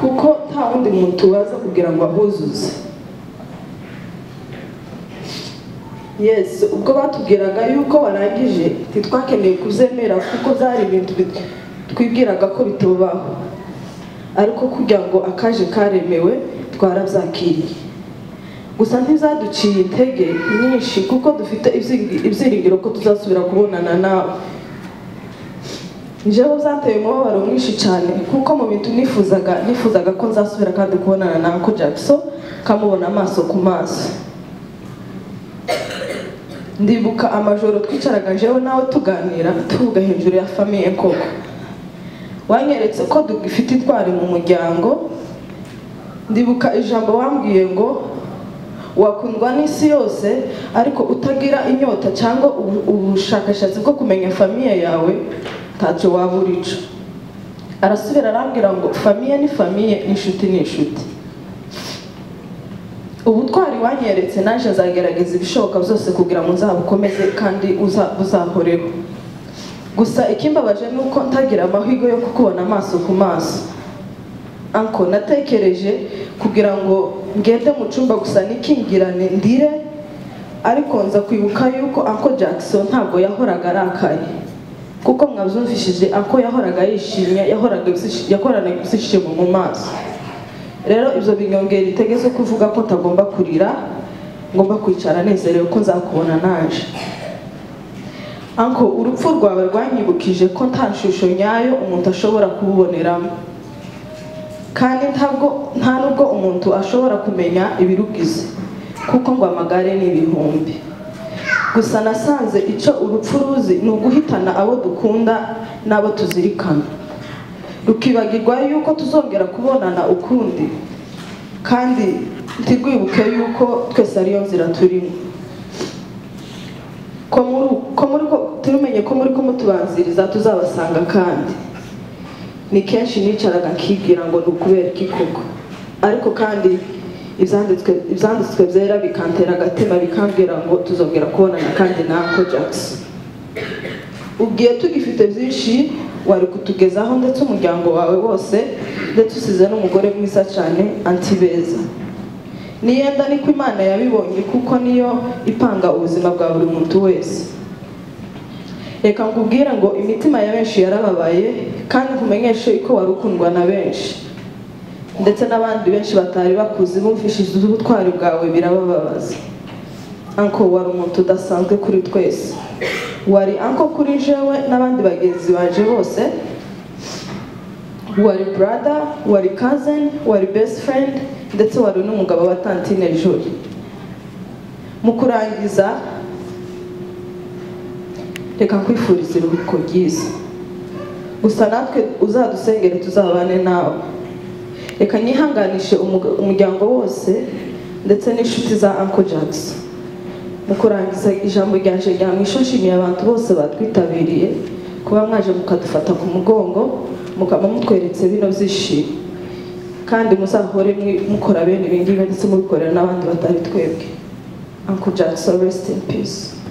kuko nta wundi muntu waza kugira ngo ahuzuze yesi ubwo batubwiraga yuko warangije ntitwakeneye kuzemera kuko byari ibintu bit- twibwiraga ko bitubaho ariko kugira ngo akaje karemewe twarabyakiriye gusa ntizaduciye intege nyinshi kuko dufite ibyiringi- ibyiringiro ko tuzasubira kubonana nawe njyewe zateye umubabaro mwinshi cyane kuko mu bintu nifuzaga nifuzaga ko nzasubira kandi kubonana na Uncle Jackson kamubona amaso ku maso ndibuka amajoro twicaraga njyewe nawe tuganira tuvuga hejuru ya famiye koko wanyeretse ko dufite itwari mu muryango ndibuka ijambo wambwiye ngo wakundwa n'isi yose ariko utagira inyota cyangwa ubu- ubushakashatsi bwo kumenya famiye yawe ntacyo waba urico arasubira arambwira ngo famiye ni famiye n'inshuti ni inshuti ubutwari wanyeretse naje azagerageza ibishoboka byose kugira ngo nzabukomeze kandi uza- buzahoreho gusa ikimbabaje ni uko ntagira amahirwe yo kukubona amaso ku maso anko natekereje kugira ngo ngende mu cyumba gusa nikingirane ndire ariko nza kwibuka yuko anko jackson ntabwo yahoraga arakaye kuko mwabyumvishije anko yahoraga yishimye yahoraga ibisi- yahoraga ibyishimo mu maso rero ibyo binyongera itege zo kuvuga ko utagomba kurira ngomba kwicara nezerewe ko nzakubona naje anko urupfu rwawe rwanyibukije ko nta shusho nyayo umuntu ashobora kububoneramo kandi ntabwo nta nubwo umuntu ashobora kumenya ibirugize kuko ngo amagare ni ibihumbi gusa nasanze icyo urupfu ruzi ni uguhitana abo dukunda n'abo tuzirikana rukibagirwa yuko tuzongera kubonana ukundi kandi ntirwibuke yuko twese ariyo nzira turimo ko muri ko muri ko turumenye ko muri ko mutubanziriza tuzabasanga kandi ni kenshi nicaraga nkibwira ngo ni ukubera iki koko ariko kandi ibyanditswe ibyanditswe byera bikantera agatima bikambwira ngo tuzongera kubonana kandi na Uncle Jackson ubwiye tugifite byinshi wari kutugezaho ndetse umuryango wawe wose ndetse usize n'umugore mwiza cyane anti beza niyenda niko imana yabibonye kuko niyo ipanga ubuzima bwa buri muntu wese reka nkubwire ngo imitima ya benshi yarababaye kandi nkumenyeshe ko wari ukundwa na benshi ndetse n'abandi benshi batari bakuzi bumvishije ubutwari bwawe birabababaza anko wari umuntu udasanzwe kuri twese wari anko kuri jewe n'abandi bagenzi baje bose wari brother wari cousin wari best friend ndetse wari n'umugabo wa tantine joli mu kurangiza reka nkwifuriza iruhuko ryiza gusa natwe uzadusengere tuzabane nawe reka nyihanganishe umuga- umuryango wose ndetse n'inshuti za uncle jackson mu kurangiza ijambo ryanje rya mwisho nshimiye abantu bose batwitabiriye kuba mwaje mukadufata ku mugongo mukaba mutweretse bino byishimo kandi muzahore mwi- mukora bene ibi ngibi ndetse mubikorera n'abandi batari twebwe uncle jackson rest in peace